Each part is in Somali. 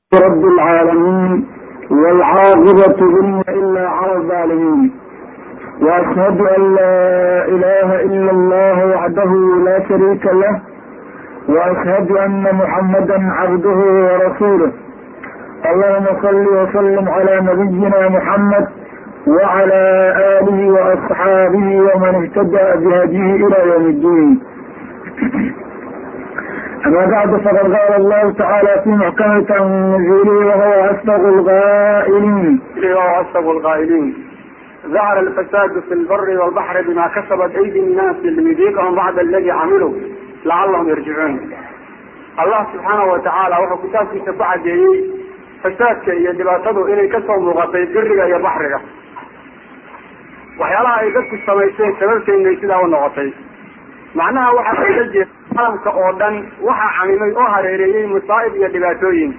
رب العالمين والعاقبة إن إلا على الظالمين وأشهد أن لا إله إلا الله وحده لا شريك له وأشهد أن محمدا عبده ورسوله اللهم صل وسلم على نبينا محمد وعلى آله وأصحابه ومن اهتدى بهديه إلى يوم الدين أما بعد فقد قال الله تعالى في محكمة تنزيله وهو أصدق القائلين وهو أصدق القائلين ظهر الفساد في البر والبحر بما كسبت أيدي الناس ليذيقهم بعد الذي عملوا لعلهم يرجعون allah subxaana wa tacaala wuxuu kitaabkiisa ku cadeeyey fasaadka iyo dhibaatadu inay kasoo muuqatay biriga iyo baxriga waxyaalaha ay dadku samaysteen sababteednay sidaa u noqotay macnaha waxaa loola jeeda caalamka oo dhan waxaa camimay oo hareereeyey masaa'ib iyo dhibaatooyin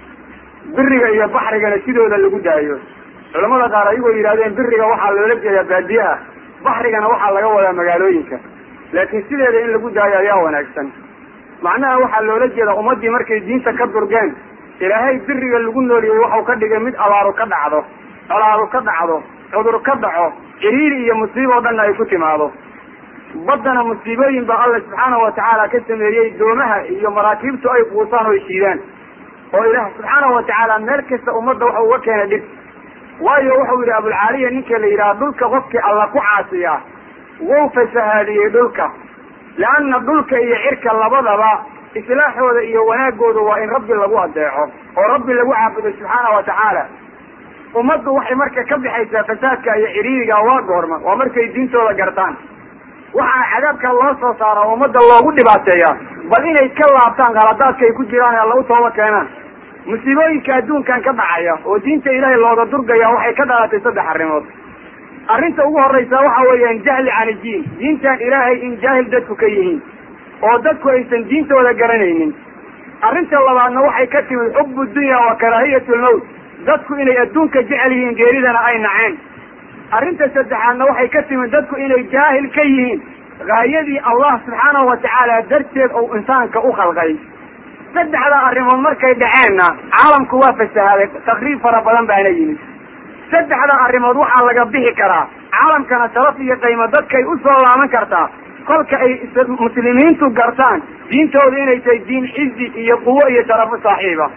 biriga iyo baxrigana sidooda lagu daayo culamada qaar ayagoo yidhahdeen biriga waxaa loola jeedaa baadiye ah baxrigana waxaa laga wadaa magaalooyinka laakiin sideeda in lagu daayo ayaa wanaagsan macnaha waxaa loola jeeda ummaddii markay diinta ka durgeen ilaahay biriga lagu nooliyey waxau ka dhigay mid abaaru ka dhacdo colaaru ka dhacdo cudur ka dhaco ciriiri iyo musiibo o dhanna ay ku timaado baddana musiibooyin baa alla subxaana wa tacaala ka sameeyey doomaha iyo maraakiibtu ay quusaan oo ay shiidaan oo ilaah subxaana wa tacaala meel kasta ummadda waxa uga keenay dhib waayo wuxuu yidhi abulcaaliya ninka la yidhaha dhulka qofkii alla ku caasiyaa wou fasahaadiyey dhulka leanna dhulka iyo cirka labadaba islaaxooda iyo wanaagooda waa in rabbi lagu adeeco oo rabbi lagu caabudo subxaana wa tacaala ummaddu waxay marka ka bixaysaa fasaadka iyo ciriiriga waa goorma waa markay diintooda gartaan waxaa cadaabka loo soo saara oo ummadda loogu dhibaateeyaa bal inay ka laabtaan khaladaadka ay ku jiraan ee alla u tooba keenaan musiibooyinka adduunkan ka dhacaya oo diinta ilaahay looga durgaya waxay ka dhalatay saddex arrimood arrinta ugu horreysa waxa weeyaan jahli can idiin diintan ilaahay in jaahil dadku ka yihiin oo dadku aysan diintooda garanaynin arrinta labaadna waxay ka timid xubu dunya wa karaahiyat lmawt dadku inay adduunka jecel yihiin geeridana ay naceen arrinta saddexaadna waxay ka timid dadku inay jaahil ka yihiin gaayadii allah subxaanahu wa tacaala darteed ou insaanka u khalqay saddexda arrimood markay dhaceenna caalamku waa fasahaaday takriib fara badan baana yimid saddexda arrimood waxaa laga bixi karaa caalamkana sharaf iyo qiimo dadkay usoo laaban kartaa kolka ay muslimiintu gartaan diintooda inay tahay diin cizi iyo quwo iyo sharafo saaxiiba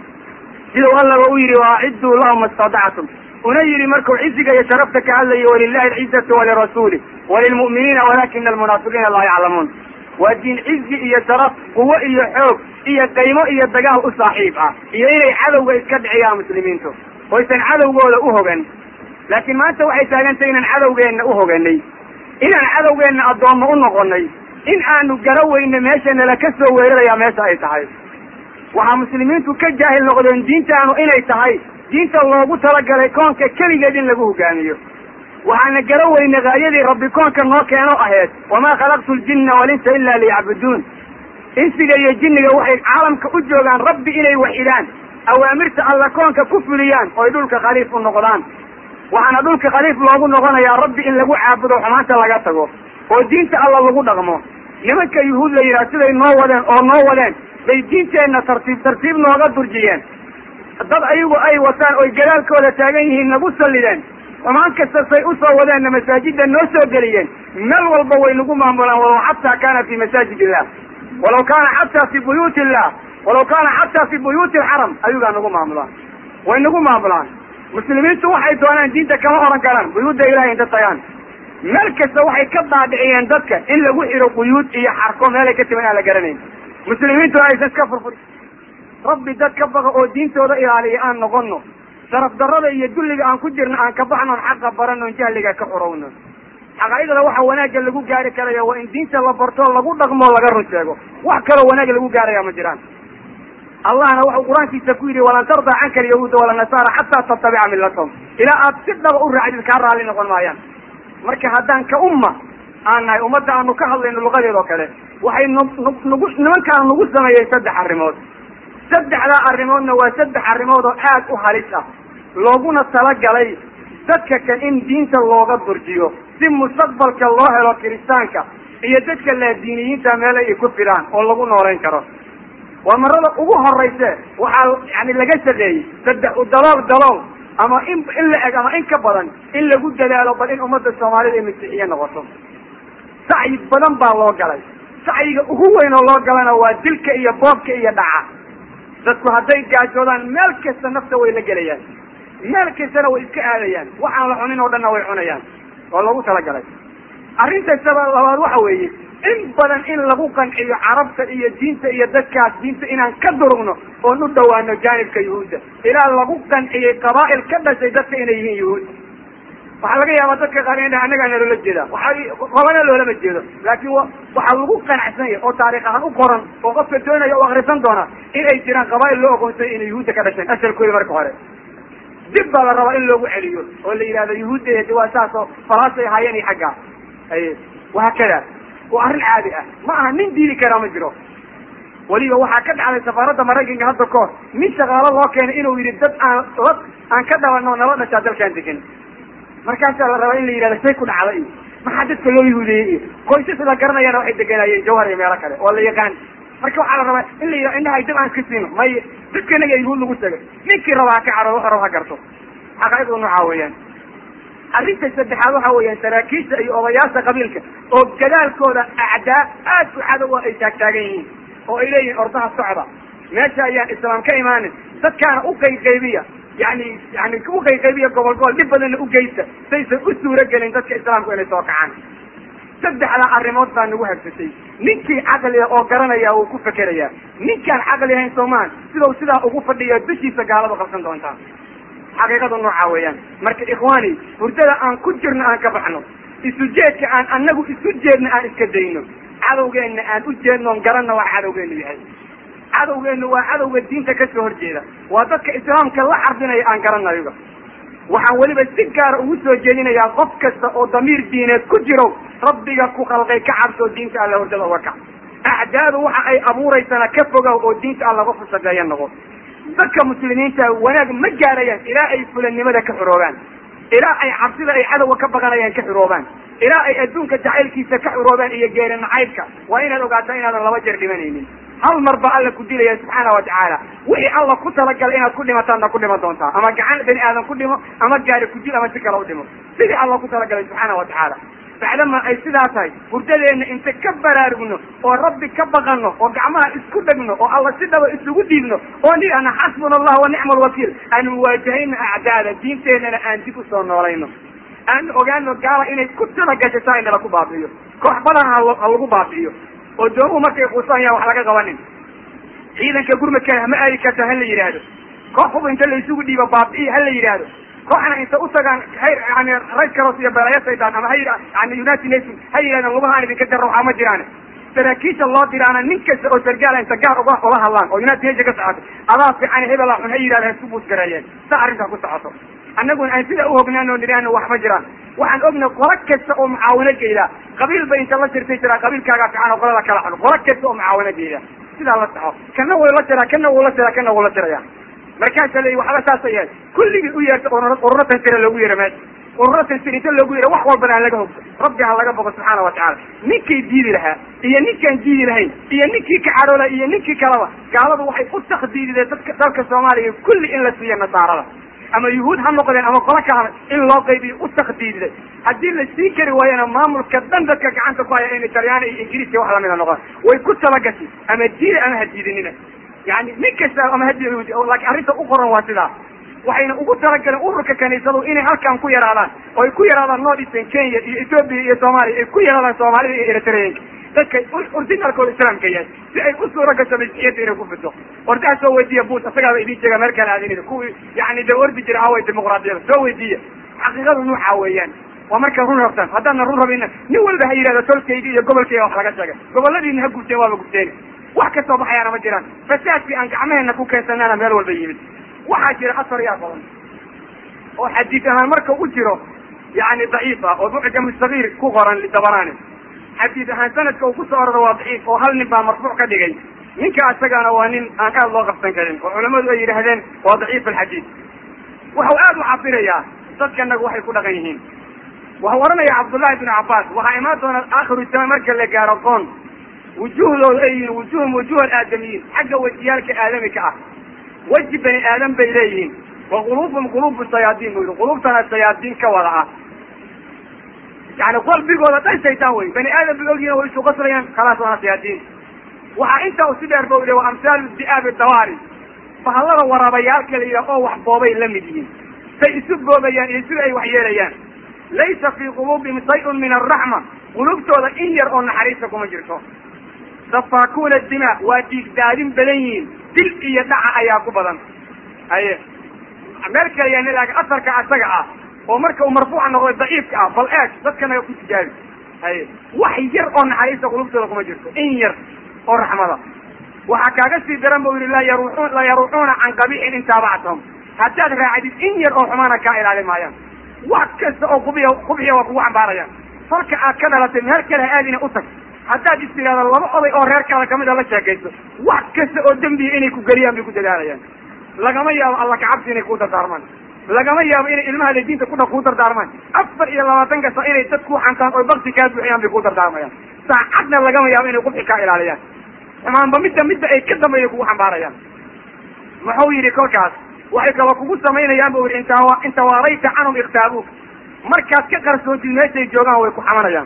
sidau allaba u yidhi waacidduu lahum istadactum una yidhi markuu ciziga iyo sharafta ka hadlayo walilahi alcizatu walirasuuli walilmu'miniina walakina almunaafiqiina laa yaclamuun waa diin cizi iyo sharaf quwo iyo xoog iyo qiimo iyo dagaal u saaxiib ah iyo inay cadowga iska dhiciyaan muslimiintu oysan cadowgooda u hogan laakiin maanta waxay taagantay inaan cadowgeenna u hoganay inaan cadowgeenna addoommo u noqonay in aanu gara weyne meesha nala ka soo weerarayaa meesha ay tahay waxaa muslimiintu ka jaahil noqdeen diintaanu inay tahay diinta loogu talagalay koonka keligeed in lagu hogaamiyo waxaana gara weyne gaayadii rabbi koonka noo keeno aheyd wamaa khalaqtu ljinna walinsa ila liyacbuduun insiga iyo jinniga waxay caalamka u joogaan rabbi inay waxidaan awaamirta alla koonka ku fuliyaan oy dhulka khaliif u noqdaan waxaana dhulka khaliif loogu noqonayaa rabbi in lagu caabudo xumaanta laga tago oo diinta alla lagu dhaqmo nimanka yuhuud la yidhaha siday noo wadeen oo noo wadeen bay diinteenna tartiib tartiib nooga durjiyeen dad ayagu ay wataan oy gadaalkooda taagan yihiin nagu sallideen xumaan kasta say usoo wadeenna masaajidda noo soo geliyeen meel walba way nagu maamulaan walow xataa kaana fi masaajid illah walaw kaana xataa fi buyuuti illah walaw kaana xataa fi buyuuti alxaram ayugaa nagu maamulaan way nagu maamulaan muslimiintu waxay doonaan diinta kama oran karaan buyuudda ilahay inta tagaan meel kasta waxay ka daadhiciyeen dadka in lagu xiro buyuud iyo xarko meelay ka timan aan la garanayn muslimiintuna aysan iska furfuri rabbi dad ka baqa oo diintooda ilaaliya aan noqono sharaf darrada iyo dulliga aan ku jirno aan ka baxnoon xaqa baranoon jahliga ka xurowno xaqaa'idada waxa wanaagga lagu gaari karaya waa in diinta la barto lagu dhaqmo laga run sheego wax kaloo wanaag lagu gaaraya ma jiraan allahna waxau qur-aankiisa ku yidhi walan tardaa canka alyahuuda walanasaara xataa tattabica millatahum ilaa aad si dhaba u raacdid kaa raalli noqon maayaan marka haddaan ka umma aan nahay ummadda aanu ka hadlayno luqadeed oo kale waxay nnugu nimankaan nagu sameeyey saddex arrimood saddexdaa arrimoodna waa saddex arrimood oo aad u halis ah looguna talagalay dadka kan in diinta looga durjiyo si mustaqbalka loo helo kiristaanka iyo dadka laadiiniyiinta meel ay ku filaan oo lagu nooleyn karo waa marada ugu horeyse waxaa yani laga shaqeeyey saddex dalool dalool ama in in la eg ama in ka badan in lagu dadaalo bal in ummadda soomaalida ay masiixiye noqoto sacyi badan baa loo galay sacyiga ugu weyn oo loo galana waa dilka iyo boobka iyo dhaca dadku hadday gaajoodaan meel kasta nafta way la gelayaan meel kastana way iska aadayaan waxaan la cunin oo dhanna way cunayaan oo lagu talagalay arrinta saba labaad waxa weeye in badan in lagu qanciyo carabta iyo diinta iyo dadkaas diinta inaan ka durugno oon u dhawaano jaanibka yuhuudda ilaa lagu qanciyey qabaa'il ka dhashay dadka inay yihiin yuhuud waxaa laga yaabaa dadka qaar in annagaana loola jeeda waxaa qolana loolama jeedo laakiin waxaa lagu qanacsan yahay oo taarikh ahaan u qoran oo qofka doonaya u akrisan doona in ay jiraan qabaa'il loo ogoonsay inay yuhuudda ka dhasheen asalkooda marka hore dib baa la rabaa in loogu celiyo oo la yidhahdo yuhuudda waa saas oo falaasay ahaayeen iyo xaggaa ay wahaakada waa arrin caadi ah ma aha nin diidi karaa ma jiro weliba waxaa ka dhacday safaaradda maraykanka hadda ka hor nin shaqaalo loo keenay inuu yidhi dad aan la aan ka dhalanno nala dhashaa dalkaan degan markaasaa la rabaa in la yidhahdo say ku dhacda iyo maxaa dadka loo yuhuudeeyey iyo qoysas la garanayana waxay deganayeen jawhar iyo meelo kale oo la yaqaan marka waxaa la rabaa in la yidhahdo indhahay dib aan iska siino may dadka inaga yuhuud lagu tagay ninkii raba ha ka caro wuxuu raba ha garto xaqaa'iqdu noocaa weeyaan arrinta saddexaad waxa weeyaan saraakiisha iyo odayaasha qabiilka oo gadaalkooda acdaa aad u cadow ay taagtaagan yihiin oo ay leeyihiin ordaha socda meesha ayaan islaam ka imaanin dadkaana u qayqaybiya yani yani u qayqaybiya gobol gobol dhib badanna u geysta saysan u suuro gelin dadka islaamku inay soo kacaan saddexdaa arrimood baa nagu habsatay ninkii caqliga oo garanaya wuu ku fekerayaa ninkaan caqli ahayn soomaan sidau sidaa ugu fadhiya dushiisa gaaladu qabsan doontaa xaqiiqadu noocaa weeyaan marka ikhwaani hurdada aan ku jirno aan ka baxno isu jeedka aan anagu isu jeedno aan iska dayno cadowgeenna aan u jeednoon garanna waa cadowgeenu yahay cadowgeenu waa cadowga diinta kasoo horjeeda waa dadka islaamka la xarbinaya aan garanayoga waxaan weliba si gaara ugu soo jeedinayaa qof kasta oo damiir diineed ku jiro rabbiga ku khalqay ka cabsoo diinta alla hordada uga kac acdaadu waxa ay abuuraysana ka fogow oo diinta alla qofu shaqeeya noqo dadka muslimiinta wanaag ma gaarayaan ilaa ay fulannimada ka xuroobaan ilaa ay cabsida ay cadowga ka baqanayaan ka xuroobaan ilaa ay adduunka jacaylkiisa ka xuroobaan iyo geeri nacaybka waa inaad ogaataa inaadan laba jeer dhimanaynin hal mar baa alla ku dilaya subxaana watacaala wixii alla ku talagalay inaad ku dhimataadna ku dhiman doontaa ama gacan bani aadan ku dhimo ama gaari ku dil ama si kale u dhimo sidii alla ku talagalay subxaana watacaala bacdama ay sidaa tahay hurdadeenna inta ka baraarugno oo rabbi ka baqano oo gacmaha isku dhegno oo alla si dhaba isugu dhiibno oo nidhahna xasbuna allah wa nicma alwakiil aan muwaajahayno acdaada diinteennana aan dib usoo noolayno aan ogaano gaala inay ku talagashay saa inala ku baabi'iyo koox badan ha lagu baabi'iyo oo doomuhu markay quusaan yaan wax laga qabanin ciidanka gurmadkana hama aadi karta ha la yidhaahdo koox hub inta la isugu dhiibo baabi'iya ha la yidhaahdo kooxna inta utagaan hayr yani red cross iyo beelaya saydan ama hay yani united nation ha yidhahdeen lugahaan idinka jarra waxaa ma jiraan saraakiisha loo diraana nin kasta oo sargaala inta gaar uga ula hadlaan oo united nation ka socoto adaa fiican hebela xun ha yidhahda ha isku buusgareeyeen sa arrintaa ku socoto annaguna aan sidaa uhognaano nidhaahno wax ma jiraan waxaan ogna qolo kasta oo mucaawano geyda qabiil ba inta la jirtay jiraa qabiilkaagaa fiican oo qolada kala xun qolo kasta oo mucaawano geyda sidaa la soco kana way la tiraa kana wuu la tiraa kana wuu la tiraya markaasa la waxba saasa yahay kulligii u yeerta ururo tansira loogu yeero meesha ururo tansir inta loogu yeero wax walbana aan laga hogso rabbi ha laga boqo subxaana watacaala ninkii diidi lahaa iyo ninkaan diidi lahayn iyo ninkii ka cadhoola iyo ninkii kaleba gaaladu waxay u takdiidideen dadka dalka soomaaliya kulli in la siiyo nasaarada ama yuhuud ha noqdeen ama qolo kalana in loo qaybiyo u takdiididay haddii la sii kari waayana maamulka dhan dadka gacanta ku haya inay talyaani iyo ingiriiska wax lamida noqon way ku talagashay ama diida ama ha diidinina yani nin kasta ama hadi laakiin arrinta u qoran waa sidaa waxayna ugu talagaleen ururka kaniisadu inay halkan ku yaraadaan oo ay ku yaraadaan north eastern kenya iyo ethoopia iyo soomaaliya ay ku yaraadaan soomaalida iyo eritreanka dadka originalkooda islaamka yahay si ay u suura gasho masixiyadda inay ku fiddo ordaha soo weydiiya buus isagaaba idin sheega meel kale aadinida kuwii yani de ordi jira away dimuqraadiyada soo weydiiya xaqiiqadu nuuxa weeyaan waa markaa run rabtaan haddaadna run rabina nin walba ha yidhahdo tolkayga iyo gobolkayga wax laga sheegay goboladiina ha gubteen waaba gubteen wax kasoo baxayaana ma jiraan fasaadkii aan gacmaheena ku keensanana meel walba yimid waxaa jira asar yaa badan oo xadiis ahaan marka u jiro yani daciif ah oo bucja mustakiir ku qoran dabanaani xadiis ahaan sanadka uu kusoo ororo waa daciif oo hal nin baa marfuuc ka dhigay ninka isagana waa nin aan aad loo qabsan karin oo culamadu ay yidhaahdeen waa daciif alxadiis waxau aad u cabirayaa dadkanagu waxay ku dhaqan yihiin waxau oranaya cabdullahi bnu cabbaas waxaa imaan doona aakhiru zaman marka la gaaro qoon wujuuhdooda ay yihiin wujuuhum wujuuh aadamiyiin xagga wejiyaalka aadamika ah weji bani aadam bay leeyihiin wa quluubum quluubu shayaadiin bu yihi quluubtana shayaadiin ka wada ah yani qalbigooda dhan shaytaan wey bani aadam bay ogyihin way isu qaslayaan khalaas waana shayaadiin waxaa intaa u si dheer ba yihi wa amhaalu di'aabi dawaari bahallada waraabayaalka la yidhah oo wax boobay la mid yihiin say isu boobayaan iyo sida ay wax yeelayaan laysa fii quluubihim shayun min alraxma qulubtooda in yar oo naxariista kuma jirto safaakuuna dima waa dhiigdaadin badan yihiin dil iyo dhaca ayaa ku badan haye meel kale yaani laakiin asarka asaga ah oo marka uu marfuuca noqday daciifka ah bal eeg dadkanaga ku tijaabi haye wax yar oo naxariista qulubtooda kuma jirto in yar oo raxmada waxaa kaaga sii daran bu yihi la yaruun la yaruuxuuna can qabiixin in taabactahum haddaad raacdid in yar oo xumaana kaa ilaali maayaan wax kasta oo qubiya qubxiya waa kugu xambaarayaan falka aad ka dhalatay meel kale ha aadina u tag haddaad is tidhahdo laba oday oo reerkaada kamid a la sheekayso wax kasta oo dembiya inay ku geliyaan bay ku dadaalayaan lagama yaabo alla kacabsi inay kuu dardaarmaan lagama yaabo inay ilmaha le diinta kudha kuu dardaarmaan afar iyo labaatan kasta inay dad ku xantaan oo bakti kaa buuxiyaan bay kuu dardaarmayaan saacadna lagama yaabo inay qubxi kaa ilaaliyaan xumaanba midda midda ay ka dambeeya kugu xambaarayaan muxuu yidhi kolkaas waxay kaloo kugu samaynayaan bu yidhi inta inta waarayta canhum iktaabuuk markaad ka qarsoontid meeshay joogaan way ku xamanayaan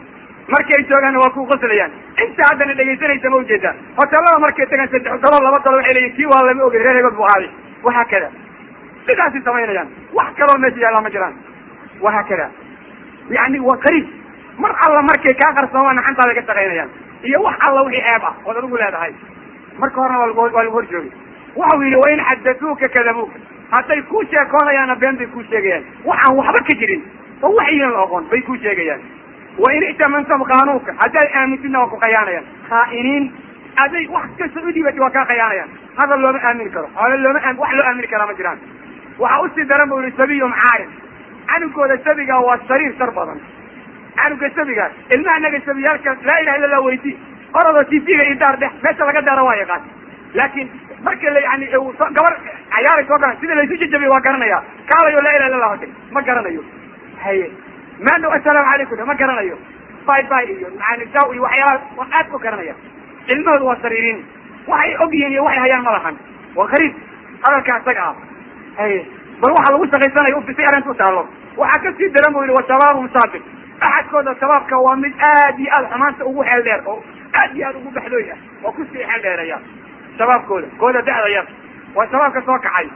markay joogaanna waa ku qoslayaan inta haddana dhegaysanaysa ma ujeedaa hotelada markay tagaan saddex dalo laba dalo waxay leeyihin kii waa lama ogey reer hebel bu ahaaday wahaakada sidaasay samaynayaan wax kaloo meesha yaallaa ma jiraan wahaakada yani waa qariib mar alla markay kaa qarsoomaan xantaaday ka shaqaynayaan iyo wax alla wixii ceeb ah ood adigu leedahay marka horena waa lagu waa lagu hor joogay waxau yidhi wain xadatuuka kadabuuka hadday kuu sheekoonayaanna been bay kuu sheegayaan waxaan waxba ka jirin oo waxyinan la oqon bay kuu sheegayaan wain ictamantum qaanuunka haddaad aamintidna waa ku khayaanayaan khaa'iniin aday wax kasta u dhibati waa kaa khayaanayaan hadal looma aamini karo xoole looma a wax loo aamini karaa ma jiraan waxaa usii daran bu yihi sabiyum caarim canugooda sabiga waa sariir shar badan canuga sabiga ilmaha naga sabiyaalka laa ilaha illa lah weyti orodoo tv-ga iyo daar dhex meesha laga daaro waa yaqaan laakiin marka la yani gabar cayaaraysa o dhan sida laysu jajabiyo waa garanaya kaalayo laa ilaha illa lah hote ma garanayo haye maandhow assalaamu calaykum ma garanayo bay bay iyo maanisaw iyo waxyaalaha waa aad ku garanaya ilmahooda waa sariiriin waxay og yihiin iyo waxay hayaan ma lahan waa qariib hadalka isaga ah haye bal waxa lagu shaqaysanayo ufisay arrinta u taalo waxaa kasii daran bu yihi wa shabaabum saabiq axadkooda shabaabka waa mid aad iyo aad xumaanta ugu xeel dheer oo aad iyo aad ugu baxdooy ah oo kusii xeel dheeraya shabaabkooda kooda da'da yar waa shabaabka soo kacay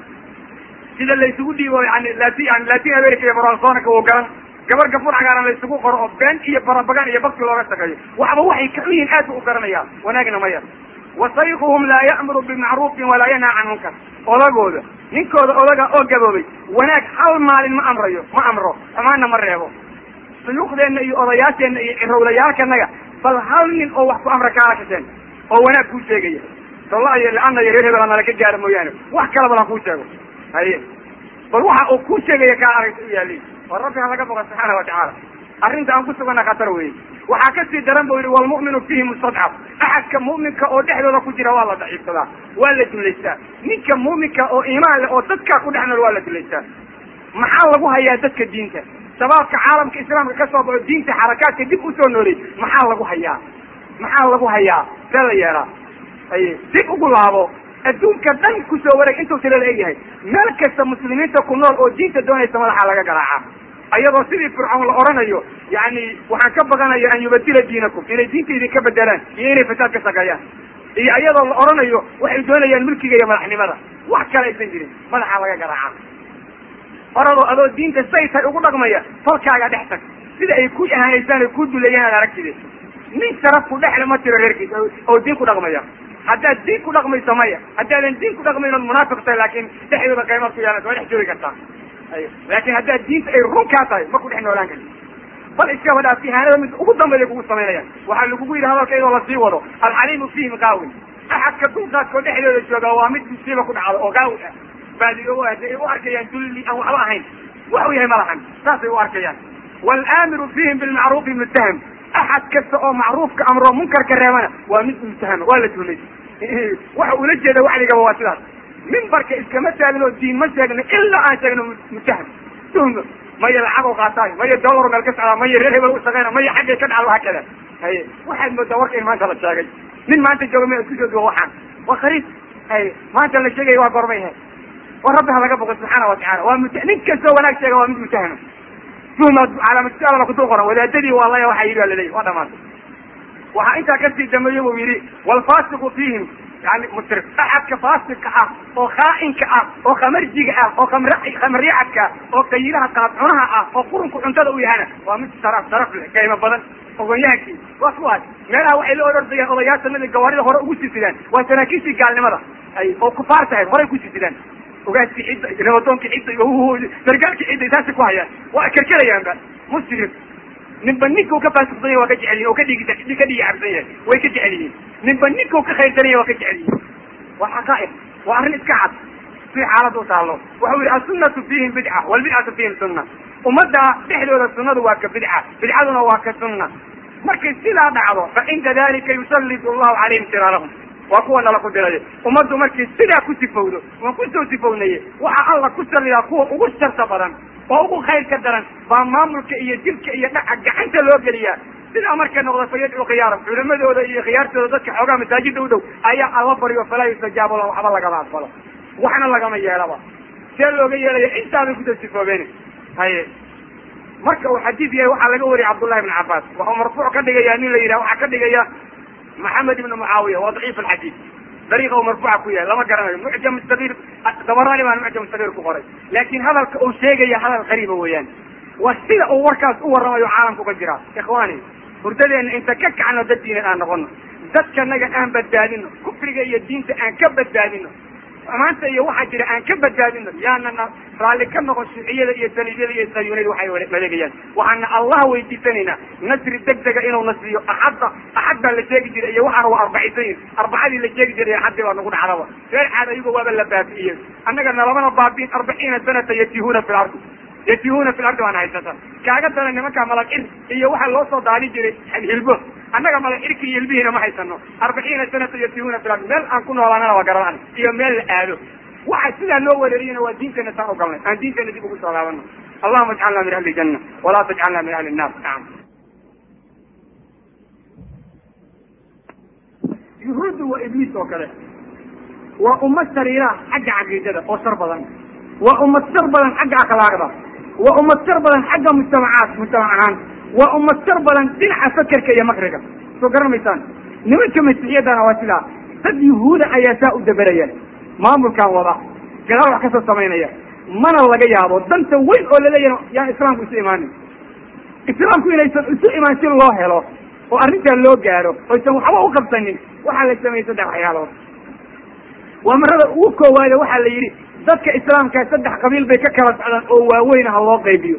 sida laysugu dhiibo yani lati yani latin america iyo baralsonaka uu garan gabar gafur cagaaran laysugu qoro oo been iyo barabagan iyo bakti looga shaqeeyo waxba waxay ka yihiin aad bu u garanaya wanaagna ma yar wasayquhum laa ya'muru bimacruufin walaa yanhaa can munkar odagooda ninkooda odaga oo gaboobay wanaag hal maalin ma amrayo ma amro xumaanna ma reebo suyuuqdeenna iyo odayaasheenna iyo cirowlayaalkanaga bal hal nin oo wax ku amra kaala kasheen oo wanaag kuu sheegaya solla iyo liana iyo reer hebel nala ka gaara mooyaane wax kala badan kuu sheego haye bal waxa uu kuu sheegaya kaa aragta u yaali oo rabbi ha laga boqa subxaana watacaala arrinta aan ku sugana khatar weeye waxaa kasii daran bu yihi walmu'minu fiihi mustadcaf axadka mu'minka oo dhexdooda ku jira waa la daciifsadaa waa la dullaystaa ninka mu'minka oo iimaan leh oo dadkaa ku dhex nool waa la dullaystaa maxaa lagu hayaa dadka diinta shabaabka caalamka islaamka ka soo baxo diinta xarakaadka dib usoo noolay maxaa lagu hayaa maxaa lagu hayaa see la yeelaa haye dib ugu laabo adduunka dhan kusoo wareeg intuu tirada egyahay meel kasta muslimiinta ku nool oo diinta doonaysa madaxa laga garaaca ayadoo sidii fircoon la oranayo yani waxaan ka baqanaya an yubadila diinakum inay diinta idinka bedelaan iyo inay fasaad ka shaqeeyaan iyo iyadoo la oranayo waxay doonayaan mulkiga iyo madaxnimada wax kale aysan jirin madaxa laga garaaca oradoo adoo diinta say tahay ugu dhaqmaya falkaaga dhex tag sida ay ku ahaanaysaan ay ku dulayaan ad aragtide nin sharaf ku dhexle ma jiro reerkiisa oo diin ku dhaqmaya haddaad diin ku dhaqmayso maya haddaadan diin ku dhaqmayn ood munaafiq tahay laakin dhexdooda qaymaad ku yeelanaysa waa dhex joogi kartaa laakin haddaad diinta ay run kaa tahay ma ku dhex noolaan karti bal iskaba dhaaf ihaanada mid ugu dambeeya kugu samaynayaan waxaa lagugu yidhi hadalka iyadoo lasii wado alxaliimu fiihim qaawin axadka dulqaadkoo dhexdooda jooga waa mid musiiba ku dhacdo oo gaawi ah baadiyo ay u arkayaan dulli aan waxba ahayn waxu yahay malahan saasay u arkayaan walaamiru fiihim bilmacruufi muttaham axad kasta oo macruufka amro munkarka reebana waa mid muttahama waa la tuhmay waxa ula jeeda wacdigaba waa sidaas mimbarka iskama taagno diin ma sheegno ilaa aan sheegno muttaham tuhmo maya lacag oo qaataay maya dollar meel ka socdaa maya reer hebel u shaqeyna maya xaggay ka dhacdo hakada haye waxaad moodaa warka in maanta la sheegay nin maanta jooga ma isku soo duwa waxaan waa khariib haye maanta la sheegaya waa gorbay he war rabbi ha laga boqo subxaana watacala waa mut nin kastoo wanaag sheega waa mid mutahama tuhma calaamatusaala kudul qoran wadaadadii waa laya waxa yidhi waa laleeyahy waa dhamaatay waxaa intaa kasii dambeeye buu yidhi walfaasiqu fiihim yani musrif axadka faasiqa ah oo khaa'inka ah oo khamarjiga ah oo khamr khamaryaxadka ah oo kayilaha qaadcunaha ah oo qurunka cuntada u yahana waa mid sharaf sharaf leh qiimo badan ogonyahankii waa kuwaas meelaha waxay la orordayaan odayaashanadii gawaarida hore ugu sisidaan waa saraakiishii gaalnimada ay oo kufaar tahay horay ku sisidaan ogaaskii cidda rabadoonkii cidda iyo sargaalkii cidda taasi ku hayaan waa kerkerayaanba musrif ninba ninka u ka faasiqsan yahy waa ka jecel yihin o ka dhigi ka dhigi cabsan yahay way ka jecel yihiin ninba ninka u ka khayrsan yahy waa ka jecel yihin waa xaqaa'iq waa arrin iska cad si xaalad u taalo wuxuu yihi assunnatu fiihim bidca walbidcatu fiihim sunna ummadda dhexdooda sunnadu waa ka bidca bidcaduna waa ka sunna markay sidaa dhacdo fa cinda dalika yusallitu allahu calayhim siraarahum waa kuwa nala ku dirayo ummaddu markay sidaa ku sifowdo waan kusoo sifownaye waxaa alla ku salliyaa kuwa ugu sharta badan oo ugu khayr ka daran baa maamulka iyo dilka iyo dhaca gacanta loo geliyaa sidaa markay noqdo fa yadcu khiyaaram culimadooda iyo khiyaartooda dadka xoogaa masaajida u dhow ayaa alla baryo falaa yustajaabo la waxba lagama aqbalo waxna lagama yeelaba see looga yeelaya intaabay kusoo sifoobeen haye marka uu xadiid yahay waxaa laga wariyay cabdullahi ibn cabbaas waxuu marfuuc ka dhigaya nin la yidhah waxaa ka dhigaya maxamed ibnu mucaawiya waa daciif alxadiid dariiqa uu marfuuca ku yahay lama garanayo mucjam sagiir dabarani baan mucjam sagiir ku qoray laakin hadalka uu sheegaya hadal qariiba weeyaan waa sida uu warkaas u warramayo caalamku ka jira ikhwaani hurdadeena inta ka kacno dad diinad aan noqono dadkanaga aan badbaadino kufriga iyo diinta aan ka badbaadino maanta iyo waxaa jira aan ka badbaadino yaanana raalli ka noqon shuuciyada iyo saliibyada iyo sayuunada waxay maleegayaan waxaana allah weydiisanaynaa nasri degdega inuu nasriyo axadda axad baa la sheegi jiray iyo waxaana waa arbacisayin arbacadii la sheegi jiray axaddii baa nagu dhacdaba reer caad ayago waaba la baabi'iyey annaga nalamana baabiin arbaciina sanata yatihuna fi lardi yatihuna fi lardi waana haysata kaaga dana nimanka malagcir iyo waxaa loo soo daali jiray hilbo annaga malagcirki iyo hilbihiina ma haysano arbaciina sanata yatihuna fi lardi meel aan ku noolaanana waa garanan iyo meel la aado waxa sidaa loo wereeriyana waa diinteena saan ogalnay aan diinteena dib ugu soo laabano allahuma ajcalna min ahli janna walaa tajcalna min ahli nnar nacam yuhuuddu waa ibliis oo kale waa ummad sariira xagga caqiidada oo shar badan waa ummad shar badan xagga akhlaaqda waa ummad shar badan xagga mujtamacaad mujtamac ahaan waa ummad shar badan dhinaca fakerka iyo makriga soo garan maysaan nimanka masiixiyadana waa sidaa dad yuhuuda ayaa saa u daberaya maamulkan wada gadaal wax kasoo samaynaya mana laga yaabo danta weyn oo laleeyahay yaan islaamku isu imaanin islaamku inaysan isu imaan si loo helo oo arrintaa loo gaaro oysan waxba u qabsanin waxaa la sameeyey saddex waxyaalood waa marada ugu koowaade waxaa la yidhi dadka islaamkaa saddex qabiil bay ka kala socdaan oo waaweyn ha loo qaybiyo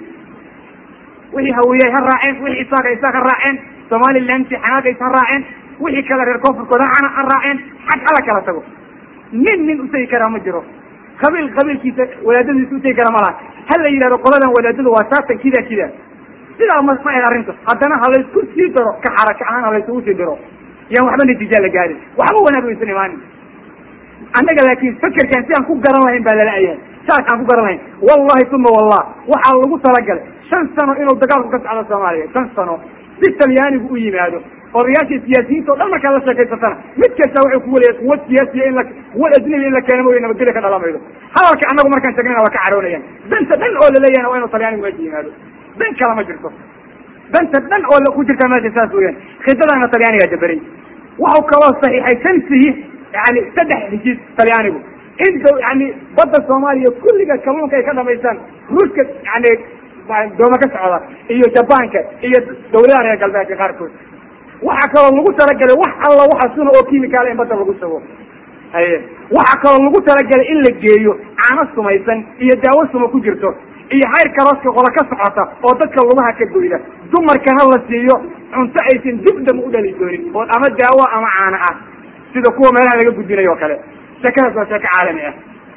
wixii hawiyey ha raaceen wixii isaaqa isaaq ha raaceen somalilanti xanaagays ha raaceen wixii kale reer koonfurkooda hana ha raaceen xag hala kala tago nin nin utegi karaa ma jiro qabiil qabiilkiisa wadaadadiisa utegi kara malaha ha la yidhahdo qoladan wadaadadu waa saatan kida kida sidaa ma ma ahed arrinta haddana ha laysku sii daro ka xaraka ahaan ha laysugu sii diro yaan waxba natiija la gaarin waxba wanaag waysan imaanin annaga laakin fakerkan si aan ku garan lahayn baa lala-yahay saas aan ku garan lahayn wallahi uma wallah waxaa lagu talagalay shan sano inuu dagaalku ka socdo soomaaliya shan sano si talyaanigu u yimaado odayaashii siyaasiyiinta o dhan markaad la sheekaysatana mid kasta waxay ku waleya quwad siyaasiya in la quwad ajnabi in la keeno mooya nabadgelya ka dhalamaydo hadalka annagu markaan sheegnayna waa ka caroonayaan danta dhan oo laleeyahna waa inuu talyaanigu meesha yimaado dan kala ma jirto danta dhan oo ku jirta meesha saas weyaan khidadaana talyaanigaa daberay waxau kaloo saxiixay tansihi yani saddex heshiis talyaanigu in d yani badda soomaaliya kulliga kalluunka ay ka dhamaystaan ruuska yani dooma ka socda iyo jabaanka iyo dawladaha reer galbeedka qaarkood waxaa kaloo lagu talagalay wax alla waxa suna oo kimikaala in badda lagu sugo haye waxaa kaloo lagu talagalay in la geeyo caano sumaysan iyo daawo suma ku jirto iyo hayr karooska qola ka socota oo dadka lugaha ka goyda dumarkana la siiyo cunto aysan dib dam u dhali doonin oo ama daawo ama caano ah sida kuwa meelaha laga gudbinayo o kale sheekadaas waa sheeko caalami ah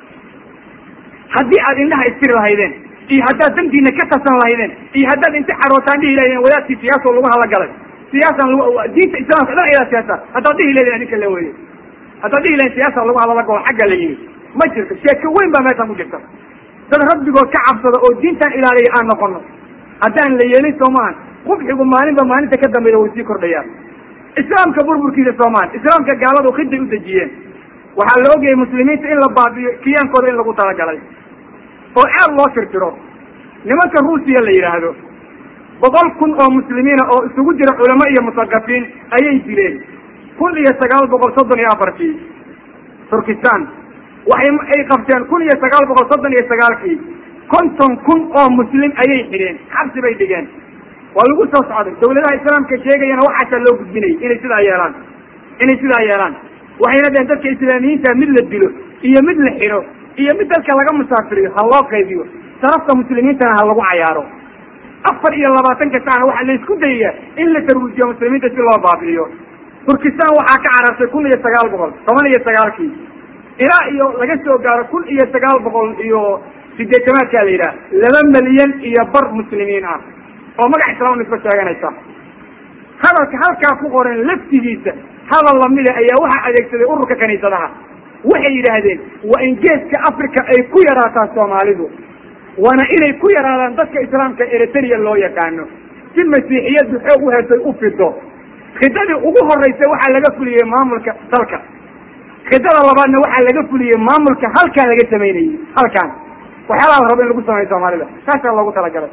haddii aad indhaha istiri lahaydeen iyo haddaad dantiina ka tasan lahaydeen iyo haddaad inta carootaan dhihi lahaydeen wadaadkii siyaasa lagu hadlagalay siyaasan diinta islaamka dhan ayadaa siyaasa haddaad dhihi lahaydeen ninka la weye haddaad dhihi lahaydeen siyaasa lagu hadlagalo xagga la yimi ma jirto sheeko weyn baa meeshaan ku jirta dad rabbigood ka cabsada oo diintan ilaaliya aan noqono haddaan la yeelin soo maahan qubxigu maalinba maalinta ka dambayda way sii kordhayaan islaamka burburkiisa soomaali islaamka gaaladu khiday u dejiyeen waxaa la ogayay muslimiinta in la baabiyo kiyaankooda in lagu talagalay oo aad loo tirtiro nimanka ruusiya la yidhaahdo boqol kun oo muslimiina oo isugu jira culamo iyo musaqafiin ayay dileen kun iyo sagaal boqol soddon iyo afartii turkistan waxay ay qabteen kun iyo sagaal boqol soddon iyo sagaalkii konton kun oo muslim ayay xidheen xabsi bay dhigeen waa lagu soo socday dawladaha islaamka sheegayana waxaasaa loo gudbinayay inay sidaa yeelaan inay sidaa yeelaan waxayna dheheen dadka islaamiyiinta mid la dilo iyo mid la xidho iyo mid dalka laga musaafiriyo ha loo qaybiyo sarafta muslimiintana ha lagu cayaaro afar iyo labaatanka sacna waxaa la isku dayayaa in la tarwiijiyo muslimiinta si loo baabi'iyo turkistan waxaa ka carartay kun iyo sagaal boqol toban iyo sagaalkii ilaa iyo laga soo gaaro kun iyo sagaal boqol iyo sideetamaadkaa la yidhaha laba milyan iyo bar muslimiin ah oo magac islaam isba sheeganaysa hadalka halkaa ku qoran laftigiisa hadal lamida ayaa waxaa adeegsaday ururka kaniisadaha waxay yidhaahdeen waa in geeska africa ay ku yaraataa soomaalidu waana inay ku yaraadaan dadka islaamka eritrea loo yaqaano si masiixiyaddu xoog u hesay u fido khidadii ugu horeysa waxaa laga fuliyey maamulka dalka khidada labaadna waxaa laga fuliyey maamulka halkaa laga samaynayey halkaan waxyaalaha la rabo in lagu sameeyo soomaalida saasaa loogu talagalay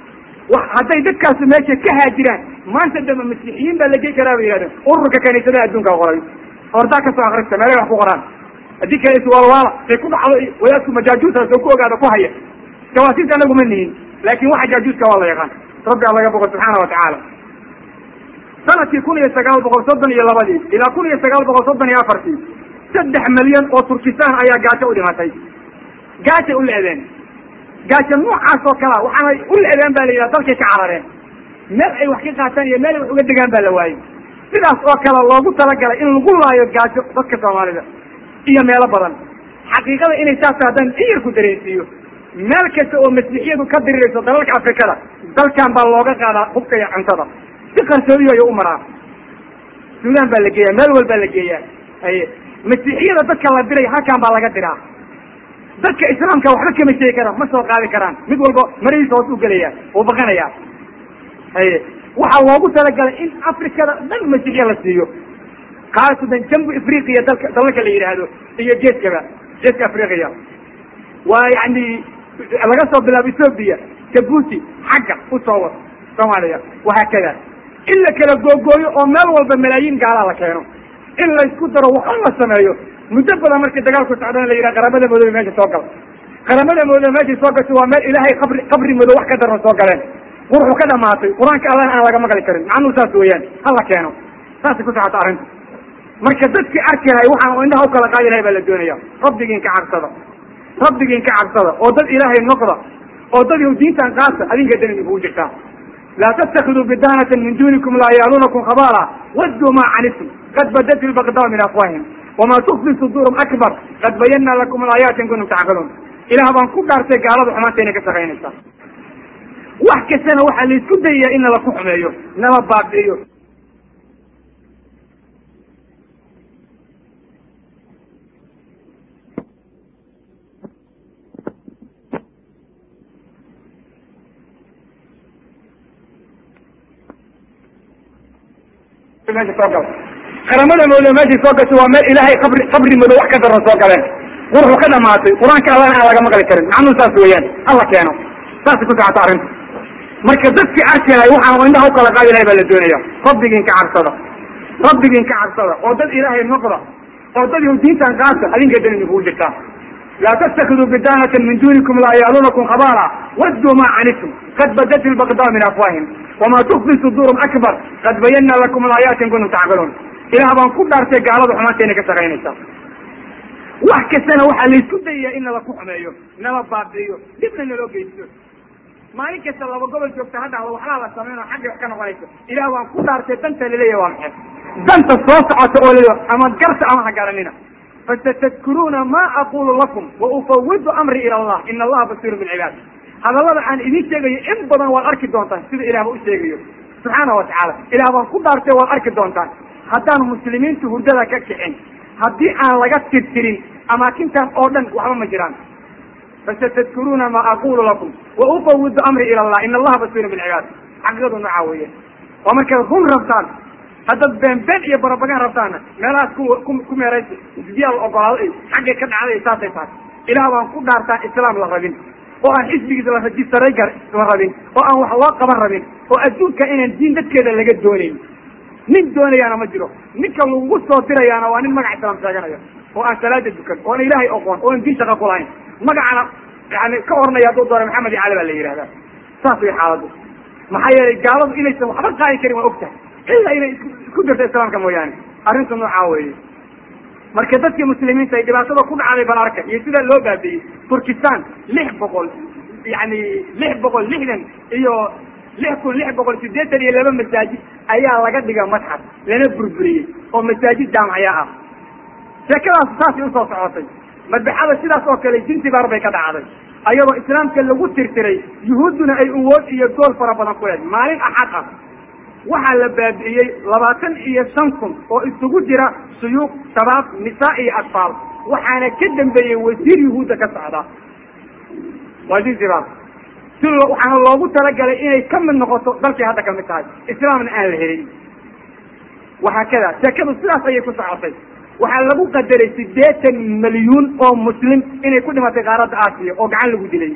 hadday dadkaasu meesha ka haajiraan maanta dambe masiixiyiin baa la gey karaa bay yihahdeen ururka kaniisadaha adduunka qoray ordaa kasoo akrista meelay wax ku qoraan haddii kale iswaalwaala say ku dhacdo wadaadku majaajuusa soo ku ogaada ku haya jawaasiis anagu ma nihin laakin waxa jaajuuska waa la yaqaan rabbi a laga boqo subxaana watacaala sanadkii kun iyo sagaal boqol soddon iyo labadii ilaa kun iyo sagaal boqol soddon iyo afartii saddex milyan oo turkistan ayaa gaajo u dhimatay gaajay u leedeen gaajo noocaas oo kalea waxaanay u leedeen ba la yidhaha dalkay ka carareen meel ay wax ka qaataan iyo meel ay wax uga degaan baa la waayey sidaas oo kale loogu talagalay in lagu laayo gaajo dadka soomaalida iyo meelo badan xaqiiqada inay saas haddaan in yar ku dareensiiyo meel kasta oo masiixiyadu ka dirirayso dalalka afrikada dalkan baa looga qaadaa hubka iyo cuntada si qarsoodiyo ayuu u maraa suudaan baa la geeyaa meel walbaa la geeyaa haye masiixiyada dadka la diraya halkan baa laga diraa dadka islaamka waxba kama sheegi karaan ma soo qaadi karaan mid walba marihiisa hoos u gelaya uu baqanaya haye waxaa loogu talagalay in afrikada dhan masiixiya la siiyo khaasatan jambu afriqiya dalka dalalka la yidhaahdo iyo geeskaba geeska afriqiya waa yani laga soo bilaabo ethoobia jabuuti xagga usoo wad soomaaliya wahaakada in la kala googooyo oo meel walba malaayiin gaalaa la keeno in laysku daro waxa la sameeyo muddo badan markii dagaalku socdana la yidhaha qaramada madoobe meesha soo gal qaramada madoobe meeshay soo gasho waa meel ilaahay qabri qabri madow wax ka daran soo galeen wuxuu ka dhamaatay qur-aanka allana aan laga maqli karin macnuhu saas weeyaan hala keeno saasay ku socota arrinta marka dadkii arki lahay waxaan indhaha u kala qaadi lahay baa la doonaya rabbigiin ka cabsada rabbigiin ka cabsada oo dad ilaahay noqda oo dad yahu diintan qaata adinka dan idinkugu jirtaa laa tattakiduu bidaanatan min dunikum laa yaaluunakum khabaala wadduu maa canitum qad badat ilbaqdaa min afwaahim wamaa tukfi suduurum akbar qad bayanna lakum alaayaati in kuntum tacqiluun ilaah baan ku dhaartay gaalada xumaantayna ka shaqaynaysaa wax kastana waxaa laisku dayayaa in nala ku xumeeyo nala baabi'iyo meesha soo gala qaramada madoobe meeshay soo gasho waa meel ilaahay qabri qabri madow wax ka daran soo galeen wuxuu ka dhamaatay qur-aanka allana aan laga maqli karin macnuhu saas weeyaan hala keeno saasay ku socota arrinta marka dadkii arki lahay waxaan indhaha u kala qaadi lahay baa la doonaya rabbigiin ka cabsada rabbigiin ka cabsada oo dad ilaahay noqda oo dad yahu diintan qaata adinka dan idinkugu jirtaa laa tattakiduu bidaanatan min dunikum laa yaaluunakum khabaala wadduu maa canitum qad badat ilbaqdaa min afwaahim wamaa tukfi suduurum akbar qad bayanna lakum alaayaati in kuntum tacqiluun ilaah baan ku dhaartay gaalada xumaantayna ka shaqaynaysaa wax kastana waxaa laisku dayayaa in nala ku xumeeyo nala baabi'iyo dhibna naloo geysto maalin kasta laba gobol joogta ha dhahdo waxbaa la sameyn oo xagga wax ka noqonaysa ilaah waan ku dhaartay danta laleeyahy waa maxay danta soo socota oo laleeya ama garta ama ha garanina fasatadkuruuna ma aqulu lakum wa ufawidu amri ila allah ina allaha basiirun bilcibaad hadallada aan idiin sheegayo in badan waad arki doontaan sida ilaahba u sheegayo subxaana wa tacaala ilaah baan ku dhaartay waad arki doontaan haddaan muslimiintu hurdada ka kicin haddii aan laga tirtirin amaakintan oo dhan waxba ma jiraan fasatadkuruuna ma aqulu lakum wa ufawidu amri ila allah ina allaha basiirun bilcibaad xaqiiqadu noocaa weeye waa markaad run rabtaan haddaad beenbeen iyo barabagaan rabtaanna meelahaas ku ku ku meeraysa isbiyaa la ogolaado ay xaggay ka dhacday saasay tahay ilaah baan ku dhaartaan islaam la rabin oo aan xisbigiisa la rajistaray gar la rabin oo aan wax loo qaban rabin oo adduunka inaan diin dadkeeda laga doonayn nin doonayaana ma jiro ninka lagu soo dirayaana waa nin magac islaam sheeganaya oo aan salaada dukan oo aan ilaahay oqoon oo aan diin shaqa ku lahayn magacana yani ka oranaya hadduu doona maxamed iyo cali baa la yihahdaa saas way xaaladdu maxaa yeelay gaaladu inaysan waxba qaadi karin waa ogtahay ila inay isku dirto islaamka mooyaane arrinta noocaa weeye marka dadkii muslimiinta ay dhibaatada ku dhacday bal arka iyo sida loo baabiiyey turkistan lix boqol yani lix boqol lixdan iyo lix kun lix boqol sideetan iyo laba masaajid ayaa laga dhiga madxaf lana burburiyey oo masaajid jaamacya ah sheekadaas saasay usoo socotay madbaxada sidaas oo kale jinsibaar bay ka dhacday ayadoo islaamka lagu tirtiray yuhuudduna ay uwood iyo gool fara badan ku leed maalin axad ah waxaa la baabi'iyey labaatan iyo shan kun oo isugu jira suyuuq shabaab nisaa iyo atfaal waxaana ka dambeeyey wasiir yuhuudda ka socda waa jinsibaar si waxaana loogu talagalay inay ka mid noqoto dalkay hadda ka mid tahay islaamna aan la helin waxaa kada sheekadu sidaas ayay ku socotay waxaa lagu qadaray sideetan milyuun oo muslim inay ku dhimatay qaaradda aasiya oo gacan lagu dilay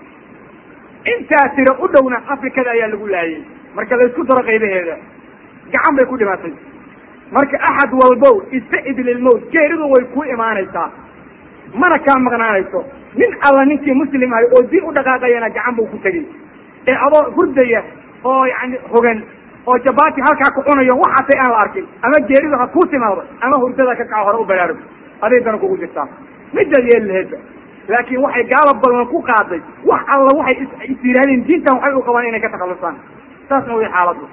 intaa tiro u dhowna afrikada ayaa lagu laayay marka la isku daro qaybaheeda gacan bay ku dhimatay marka axad walbow istacid lilmowt geeridu way ku imaanaysaa mana kaa maqnaanayso nin alla ninkii muslim ahay oo diin u dhaqaaqayana gacan buu ku tegey ee adoo hurdaya oo yani hogan oo jabaati halkaa ku cunayo waxaasay aan la arkin ama geeridu ha kuu timaado ama hurdada ka kaco hore u baraarug aday dana kugu jirtaa midaad yeeli laheedba laakiin waxay gaala ballan ku qaaday wax alla waxay is yidhahdeen diintan waxay u qabaan inay ka takhalusaan saasna way xaaladdu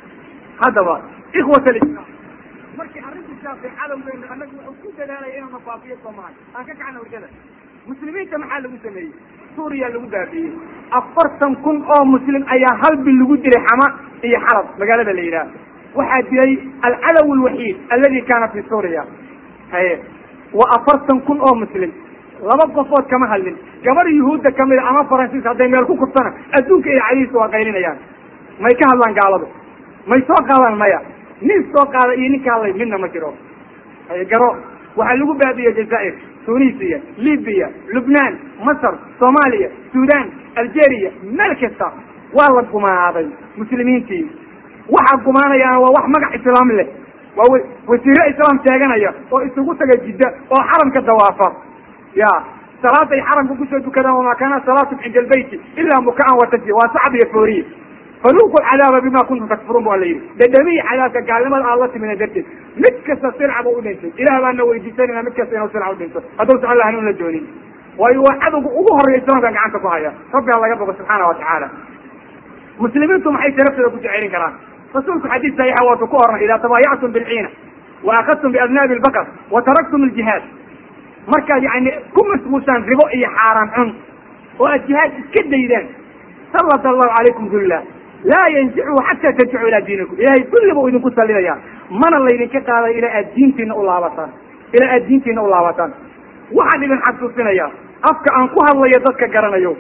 haddaba ikhwat alislaam markii arrintu shaafay cadowgeenu annagu wuxuu ku dadaalaya inuu nafaafiyo soomaali aan ka kacna hurdada muslimiinta maxaa lagu sameeyey suuriya lagu baabiiyey afartan kun oo muslim ayaa hal bil lagu dilay xama iyo xalab magaalada la yidhaah waxaa dilay alcalaw alwaxiid aladi kaana fi suuriya haye waa afartan kun oo muslim laba qofood kama hadlin gabar yuhuudda kamida ama faransiis hadday meel ku kurtana adduunka iyo cadiisa waa qaylinayaan may ka hadlaan gaaladu may soo qaadaan maya nin soo qaada iyo nin ka hadlay midna ma jiro haye garo waxaa lagu baabiiyey jazaa'ir tunisiya libiya lubnaan masar soomaaliya sudan algeria meel kasta waa la gumaaday muslimiintii waxaa gumaanayaana waa wax magac islaam leh waa wasiiro islaam sheeganaya oo isugu taga jidda oo xaramka dawaafa ya salaaday xaramka kusoo dukadaan wamaa kaana salaatum cinda albeyti ilaa mukaan watasya waa sacab iyo fooriye faluuqu cadaaba bima kuntum takfuruun bu alla yidhi dhadhamiyi cadaabka gaalnimada aad la timina darteed mid kasta silca bu udhintay ilaah baana weydiisanayna mid kasta inuu silca udhinto hadduusan alla hanuun la doonin waayo waa cadowga ugu horeeya islaamkan gacanta ku haya rabbi ha laga bogo subxaana wa tacaala muslimiintu maxay sharafteeda ku jecelin karaan rasuulku xadiis saxiixa waatu ku oranay idaa tabaayactum bilciina wa akadtum biadnaabi lbaqar wa taraktum aljihaad markaad yani ku mashquulsaan ribo iyo xaaraan cun oo aad jihaad iska daydaan sallat allahu calaykum dulla laa yanzichu xataa tarjicu ilaa diinikum ilahay kulli buu idinku sallidaya mana laydinka qaaday ilaa aad diintiina u laabataan ilaa aad diintiina u laabataan waxaan idin xasuusinaya afka aan ku hadlayo dadka garanayo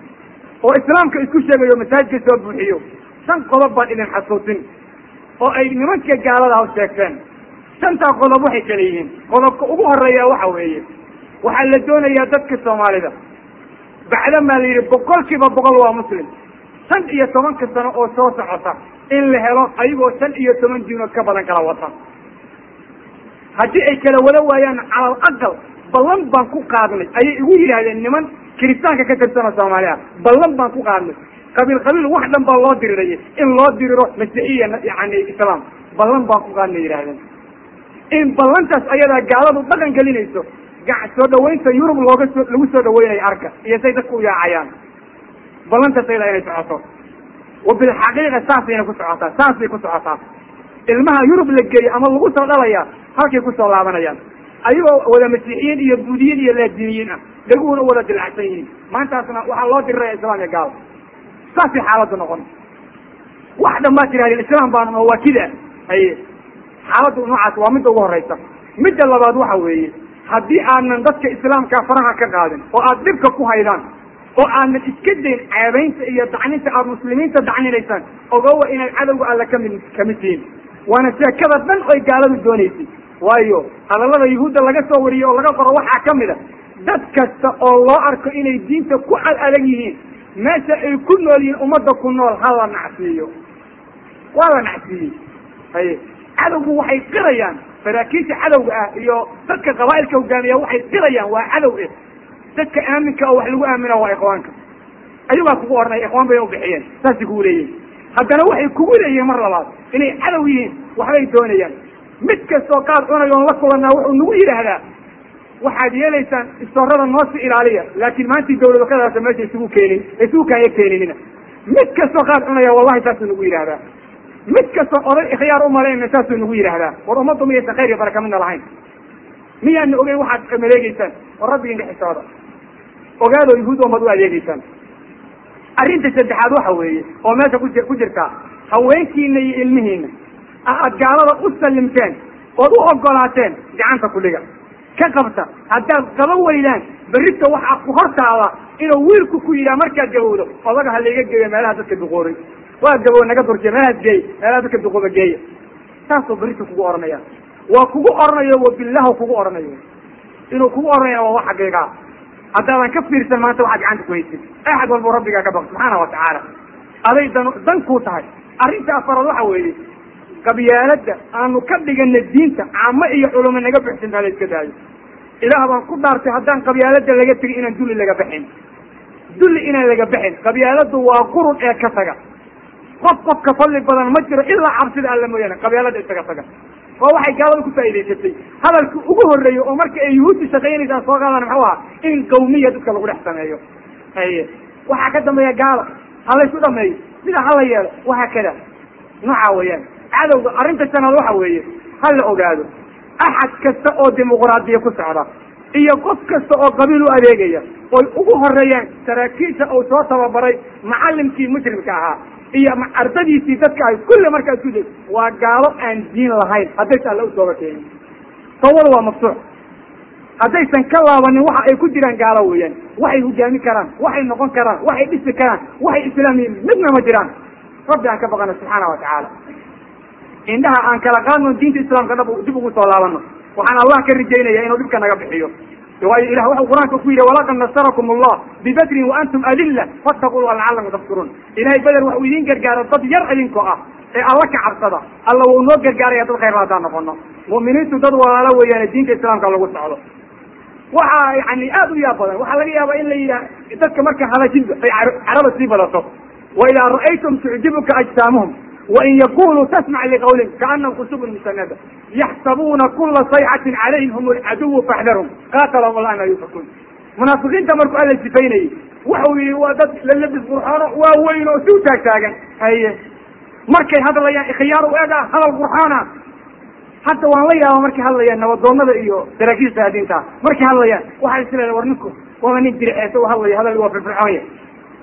oo islaamka isku sheegayo masaajidka soo buuxiyo shan qodob baan idin xasuusin oo ay nimanka gaalada ha sheegteen shantaa qodob waxay kala yihiin qodobka ugu horeeya waxa weeye waxaa la doonayaa dadka soomaalida bacdamaa la yidhi boqol kiiba boqol waa muslim shan iyo tobanka sano oo soo socota in la helo ayagoo shan iyo toban diinood ka badan kala wata haddii ay kala wada waayaan calal aqal ballan baan ku qaadnay ayay igu yidhaahdeen niman kiristaanka ka tirsana soomaaliya ballan baan ku qaadnay qabiil qabiil wax dhan baa loo dirirayay in loo diriro masiixiya yani islaam ballan baan ku qaadnay yidhahdeen in ballantaas ayadaa gaaladu dhaqan gelinayso soo dhawaynta yurub looga soo lagu soo dhaweynayo arka iyo say dadku u yaacayaan ballantaas ayadaa inay socoto wa bilxaqiiqa saasayna ku socotaa saasay ku socotaa ilmaha yurub la geeyo ama lagu soo dhalayaa halkay kusoo laabanayaan ayagoo wada masiixiyiin iyo buudiyiin iyo laadiniyiin ah dhaguhuna u wada dilacsan yihiin maantaasna waxaa loo diriraya islaam iyo gaal saasay xaaladdu noqon wax dhan baad tirahdeen islaam baan oo waa kida haye xaaladdu noocaas waa midda ugu horeysa midda labaad waxa weeye haddii aanan dadka islaamkaa faraha ka qaadin oo aad dhibka ku haydaan oo aadan iska dayn ceebaynta iyo dacninta aada muslimiinta dacninaysaan ogowa inaad cadowga alla kamid kamid tihiin waana sheekada dhan oy gaaladu doonaysay waayo hadallada yuhuudda laga soo wariyey oo laga qoro waxaa ka mid a dad kasta oo loo arko inay diinta ku ad adag yihiin meesha ay ku nool yihiin ummadda ku nool ha la nacsiiyo waa la nacsiiyey haye cadowgu waxay qirayaan saraakiisha cadowga ah iyo dadka qabaa'ilka hogaamiya waxay qirayaan waa cadow eh dadka aaminka oo wax lagu aamina waa ikhwaanka ayagaa kugu odhanaya ikhwaan bay ubixiyeen saasay kugu leeyihin haddana waxay kugu leeyihiin mar labaad inay cadow yihiin waxbay doonayaan mid kastoo qaad cunayo on la kulanaa wuxuu nagu yidhaahdaa waxaad yeelaysaan istoorada noosi ilaaliya laakiin maantii dawlado ka darasa meesha isugu keenin isugu kaaya keeninina mid kastoo qaad cunaya wallahi saasuu nagu yidhahdaa mid kastoo oday ikhyaar umalayna saasuu nagu yidhaahdaa war ummaddu miyaysan khayr iyo baraka midna lahayn miyaana ogeyn waxaad maleegeysaan war rabbigiinka xisooda ogaadoo yuhuud ummad u adeegeysaan arrinta saddexaad waxa weeye oo meesha ku ku jirtaa haweenkiina iyo ilmihiina aad gaalada u sallimteen ood u ogolaateen gacanta kudhiga ka qabta haddaad qaban weydaan berrita waxaa ku hortaada inuu wiilku ku yidhaha markaad gabowdo odaga ha layga geeyo meelaha dadka duqoobay waa gabow naga durjiya meelahaas geey meelaha dadka duqooba geeya saasuu berrita kugu odhanaya waa kugu odhanayo wabillahu kugu odhanayo inuu kugu odhanaya waa wax xaqiiqaa haddaadan ka fiirsan maanta waxaad gacanta ku haysid axad walbo rabbigaa ka baq subxaana wa tacaala aday dan dan kuu tahay arrinta afaraad waxa weeye qabyaaladda aanu ka dhigana diinta caamo iyo culamo naga buxsintaa la iska daayo ilaah baan ku dhaartay haddaan qabyaaladda laga tegin inaan dulli laga baxin dulli inaan laga baxin qabyaaladdu waa qurun ee ka taga qof qofka fadli badan ma jiro ilaa cabsida alla mooyaane qabyaalada isaga taga waa waxay gaalada ku faa'idaysatay hadalka ugu horreeya oo marka ay yuhuudda shaqaynaysaa soo qaadaan muxuu aha in qawmiya dadka lagu dhex sameeyo haye waxaa ka dambeeya gaala ha laysu dhameeyo sida hala yeelo wahaa kada nooca weeyaan cadowga arrinta shanaad waxa weeye ha la ogaado axad kasta oo dimuqraadiya ku socda iyo qof kasta oo qabiil u adeegaya oy ugu horeeyaan saraakiisha uu soo tababaray macallimkii mujrimka ahaa iyo ardadiisii dadka ay kulli markaa isku deg waa gaalo aan diin lahayn haddaysa alla u tooba keenin tawbada waa maftuux haddaysan ka laabanin waxa ay ku jiraan gaalo weeyaan waxay hogaami karaan waxay noqon karaan waxay dhisi karaan waxay islaamiyiin midna ma jiraan rabbi aan ka baqano subxaana wa tacaala indhaha aan kala qaadno diinta islaamka dhab dib ugu soo laabano waxaan allah ka rajaynaya inuu dhibka naga bixiyo waayo ilah wuxuu qur-aanka ku yidhi walaqad nasarakum allah bibadrin wa antum adilla fattaquu llah lacalakum tafkuruun ilahay beder waxuu idiin gargaaro dad yar idinkoo ah ee alla ka cabsada alla wuu noo gargaaraya dad khayr haddaan noqono mu'miniintu dad walaalo weeyaane diinta islaamka lagu socdo waxa yani aad u yaab badan waxaa laga yaabaa in la yidhah dadka marka hadashidba ay caraba sii badato wa idaa ra'aytum tucjibuka ajsaamuhum wain yakunuu tasmac liqawlin kaanahum khusubun musanada yaxsabuuna kula sayxatin calayhim hum alcaduwu faxdarhum qaatalahum allah ma yufakuun munaafiqiinta markuu alla sifaynayey wuxuu yihi waa dad lalabis qurxoono waa weyn oo si u taagtaagan haye markay hadlayaan ikhyaar u ega hadal qurxoona hadda waan la yaaba markay hadlayaan nabadoonada iyo saraakiisha saadiinta markay hadlayaan waxaa is leedahay war ninku waaba nin dirceesa u hadlaya hadal waa firfircoon yahay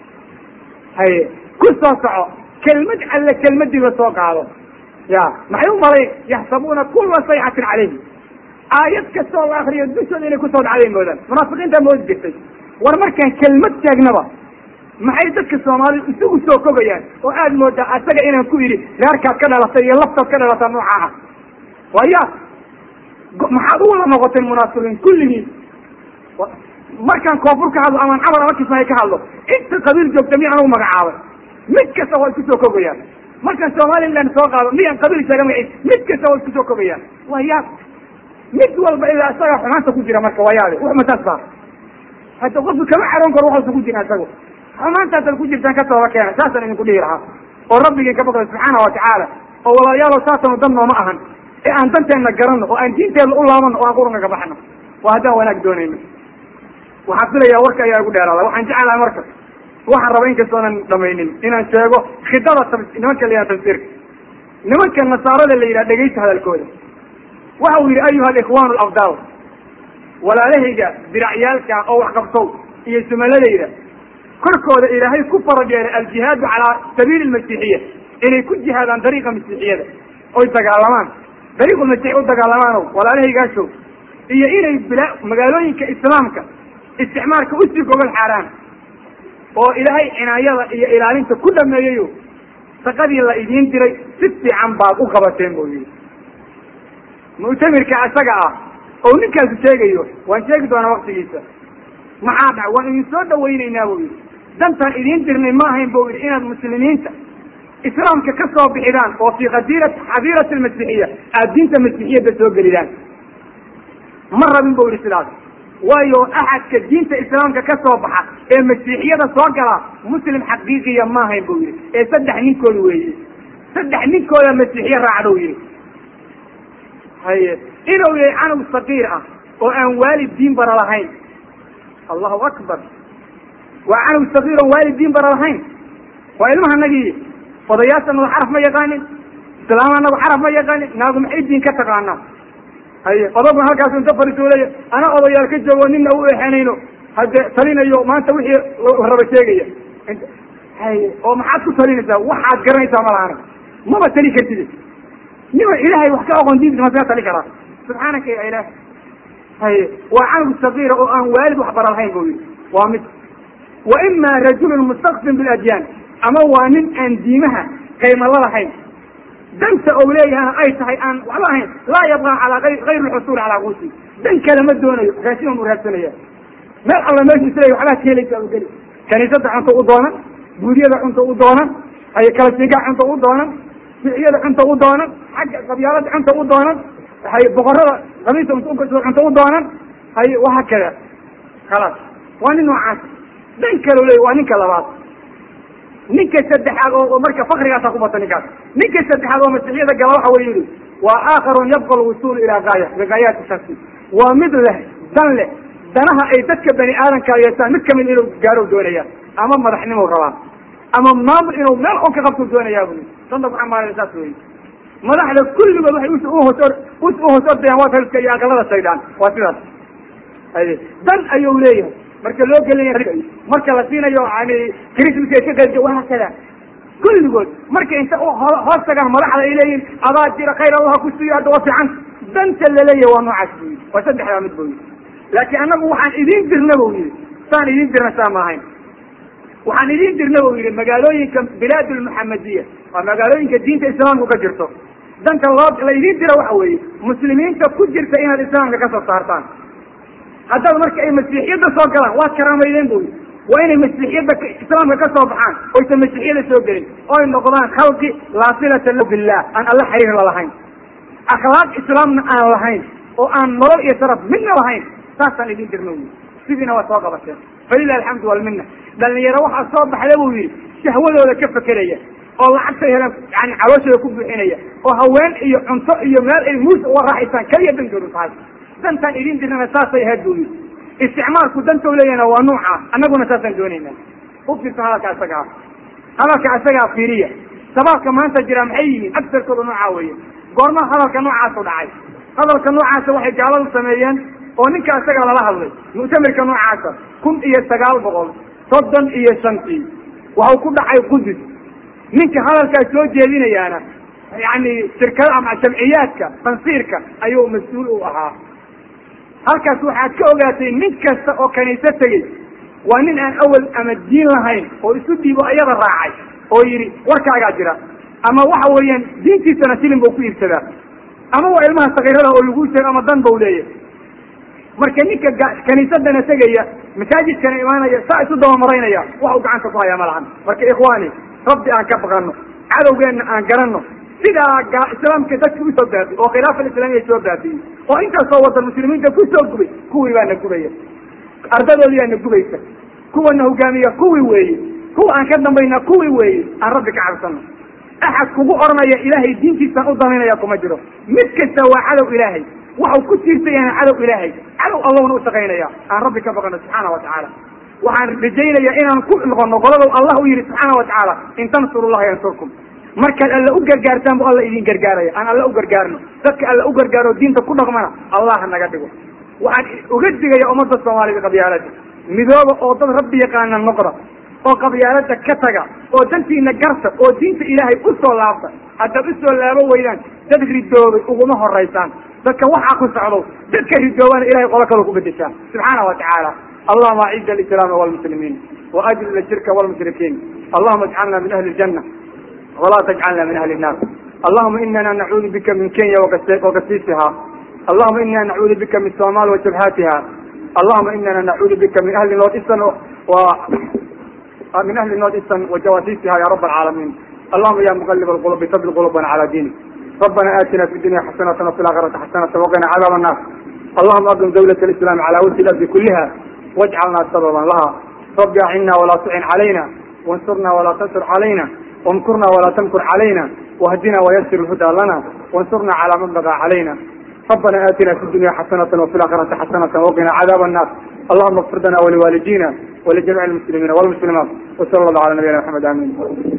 haye ku soo soco kelmad alle kelmadii lasoo qaado ya maxay u malay yaxsabuuna kula sayxatin calayhim aayad kasta oo la akriyo dushooda inay kusoo dhacday moodaan munaafiqiinta moodi jirtay war markaan kelmad sheegnaba maxay dadka soomaalida isugu soo kogayaan oo aad moodaa asaga inaan ku idhi reerkaad ka dhalatay iyo laftaad ka dhalataa nooca ah waya maxaad u wada noqotay munaafiqiin kulligii markaan koonfur ka hadlo amaan camar ama kismaayo ka hadlo inta qabiil joogta miyaan ugu magacaabay mid kasta waa isku soo kogayaan markaan somaliland soo qaado miyaan qabiil sheega magaciis mid kasta waa isku soo kogayaan waa yaab mid walba ilaa isaga xumaanta ku jira marka waa yaabe wax mataas baa hadda qofku kama caroon karo waxuusa ku jira isagu xumaantaasaad ku jirtaan ka tooba keena saasaan idinku dhihi lahaa oo rabbigii ka baqda subxaana wa tacaala oo walaalayaalo saasanu dan nooma ahan ee aan danteenna garanno oo aan diinteedna u laabano oo aan qurunka ka baxno waa haddaan wanaag doonayno waxaan filayaa warka ayaa igu dheeraada waxaan jeclahay marka waxaan raba inkastoonan dhamaynin inaan sheego khidada nimanka la yidhaha tafsiirka nimanka nasaarada la yidhaha dhegaysta hadalkooda waxa uu yidhi ayuha alikhwaan alafdaal walaalahayga diracyaalka oo wax qabsow iyo sumaladayda korkooda ilaahay ku farad yeelay aljihaadu calaa sabiili lmasiixiya inay ku jihaadaan dariiqa masiixiyada oy dagaalamaan dariiqulmasiix u dagaalamaano walaalahaygaashow iyo inay bila magaalooyinka islaamka isticmaalka usii gogol xaaraan oo ilaahay cinaayada iyo ilaalinta ku dhameeyayo shaqadii la idiin diray si fiican baad u qabateen buu yihi muctamirka isaga ah oo ninkaasu sheegayo waan sheegi doonaa waktigiisa maxaa dhac waan idin soo dhawaynaynaa buu yihi dantaan idiin dirnay ma ahayn buu yihi inaad muslimiinta islaamka ka soo bixidaan oo fii khadiira xadiirati almasiixiya aada diinta masiixiyadda soo gelidaan ma rabin buu yihi sidaas waayo axadka diinta islaamka ka soo baxa ee masiixiyada soo gala muslim xaqiiqiya ma ahayn buu yihi ee saddex ninkooda weeye saddex ninkooda masiixiye raacdou yihi haye inuu yahay canug saqiir ah oo aan waalid diin bara lahayn allahu akbar waa canug saqiir oon waalid diin bara lahayn waa ilmaha nagii odayaasha nagu xaraf ma yaqaanin islaama nagu xaraf ma yaqaanin naagu maxay diin ka taqaanaa haye odobna halkaas inta fariiso leeya ana odayaal ka joogo nina u exenayno hade talinayo maanta wixii raba sheegaya haye oo maxaad ku talinaysaa waxaad garanaysaa ma lahana maba tali kartid nima ilaahay wax ka aqoon diinta masaga tali karaa subxaanaka ya ilaah haye waa canug sagiira oo aan waalid wax bara lahayn bu yidhi waa mid wa ima rajulun mustakfin biladyaan ama waa nin aan diimaha qaymala lahayn danta ou leeyahana ay tahay aan waxba ahayn laa yabqa calaa gayr lxusuul calaa quusi dan kale ma doonayo raashin u raadsanaya meel alla meeshu isleeya waxbaa ka helaysa u geli kaniisada cunto u doonan guuriyada cunto u doonan haye kala siigaa cunto u doonan ficiyada cunto u doonan xagga qabyaalada cunto u doonan haye boqorada qabiisa cunto u doonan haye wahaa kada khalaas waa nin noocaas dan kale leey waa ninka labaad ninka saddexaad oo marka fakrigaasa ku bata ninkaas ninka saddexaad oo masiixiyada gala waxa wey yihi waa aakharun yabqa lwusuul ilaa gaaya bigaayaati shaksi waa mid leh dan leh danaha ay dadka bani aadamka yeeshaan mid kamid inuu gaaro doonayaan ama madaxnimo rabaan ama maamul inuu meel on ka qabtu doonayaa bu danta ku xamaaran saas wey madaxda kulligood waxay uhoos uhoos ordayaan waa taliska iyo aqalada shaydaan waa sidaas haye dan ayuu leeyahay marka loo gelaya marka la siinayo yani christmaska ka qayb waa kada kulligood marka inta hoos tagaan madaxda ay leeyihin adaa jira khayr allah ku siiyo hadda waa fiican danta laleeyahay waa noocaas bu yidhi waa saddexdaa mid bu yidhi laakiin annagu waxaan idiin dirna bu yidhi saan idiin dirna saa ma ahayn waxaan idiin dirna bu yidhi magaalooyinka bilaad lmuxamadiya waa magaalooyinka diinta islaamku ka jirto danta loo la idiin dira waxa weeye muslimiinta ku jirta inaad islaamka ka soo saartaan haddaad marka ay masiixiyadda soo galaan waad karaameydeen bu yidhi waa inay masiixiyadda islaamka ka soo baxaan oysan masiixiyada soo gelin oy noqdaan khalqi laa silata lahu billah aan alla xiriir la lahayn akhlaaq islaamna aan lahayn oo aan nolol iyo sharaf midna lahayn saasaan idin dirna wy sidiina waa soo qabateen falilah alxamdu walmina dhalinyaro waxaa soo baxda buu yidhi shahwadooda ka fekeraya oo lacagtay heleen yani calooshooda ku buuxinaya oo haween iyo cunto iyo meel ay muus uga raaxaysaan keliya dankoodu tahay dantaan idin dirnana saasay ahayd buu yidhi isticmaalku dantau leeyahna waa nuuca annaguna saasaan doonayna u fiirsa hadalka isaga ah hadalka isagaa fiiriya sabaabka maanta jira maxay yihiin agsarkooda noocaa weeye goorma hadalka noocaasu dhacay hadalka noocaasa waxay gaaladu sameeyeen oo ninka isaga lala hadlay muctamirka noocaasa kun iyo sagaal boqol soddon iyo shantii waxau ku dhacay qudus ninka hadalkaas soo jeedinayaana yani shirkada ama jamciyaadka tansiirka ayuu mas-uul u ahaa halkaas waxaad ka ogaatay nin kasta oo kaniise tegey waa nin aan awal ama diin lahayn oo isu dhiibo iyada raacay oo yidhi warkaagaa jira ama waxa weeyaan diintiisana silin bau ku iibsadaa ama waa ilmaha sakiirada oo lagu sheego ama dan bau leeyahy marka ninka kaniisadana tegaya masaajidkana imaanaya saa isu dabamaraynaya wax u gacanta ku hayaa ma lahan marka ikhwaani rabbi aan ka baqano cadowgeenna aan garanno sidaa islaamka dadka usoo baabiy oo khilaafa islaamiya soo baabiyey oo intaasoo wadan muslimiinta kusoo gubay kuwii baa na gubaya ardadoodii baa na gubaysa kuwana hogaamiya kuwii weeye kuwa aan ka dambayna kuwii weeye aan rabbi ka cabsano axad kugu oranaya ilaahay diintiisaan u daminaya kuma jiro mid kasta waa cadow ilaahay waxau ku tiirsayana cadow ilaahay cadow allahna ushaqaynaya aan rabbi ka baqano subxaana wa tacaala waxaan rajaynayaa inaan ku noqono qoladow allah u yihi subxaana wa tacaala in tansuru llaha yansurkum markaad alla u gargaartaan bu alla idin gargaaraya aan alla u gargaarno dadka alla u gargaaro diinta ku dhaqmana allah naga dhigo waxaan uga digaya ummadda soomaalida qabyaalada midooba oo dad rabbi yaqaana noqda oo qabyaalada ka taga oo dantiina garta oo diinta ilaahay u soo laabta haddaad u soo laabo weydaan dad ridoobay uguma horaysaan dadka waxaa ku socdo dadka ridoobana ilahay qolo kaloo ku bedeshaa subxaana wa tacaala allahuma aciz alislaama walmuslimiin وأجل الشرك والمشركين اللهم اجعلنا من أهل الجنة ولا تجعلنا من أهل النار اللهم إننا نعوذ بك من كينيا وقسيسها اللهم إنا نعوذ بك من الصومال وجبهاتها اللهم إننا نعوذ بك من أهل النوت إستن و من أهل النوت إستن وجواسيسها يا رب العالمين اللهم يا مقلب القلوب ثبت قلوبنا على دينك ربنا آتنا في الدنيا حسنة وفي الآخرة حسنة وقنا عذاب النار اللهم أقم دولة الإسلام على وجه الأرض كلها واجعلنا سببا لها رب أعنا ولا تعن علينا وانصرنا ولا تنصر علينا وامكرنا ولا تمكر علينا واهدنا ويسر الهدى لنا وانصرنا على من بغى علينا ربنا آتنا في الدنيا حسنة وفي الآخرة حسنة وقنا عذاب النار اللهم اغفر لنا ولوالدينا ولجميع المسلمين والمسلمات وصلى الله على نبينا محمد آمين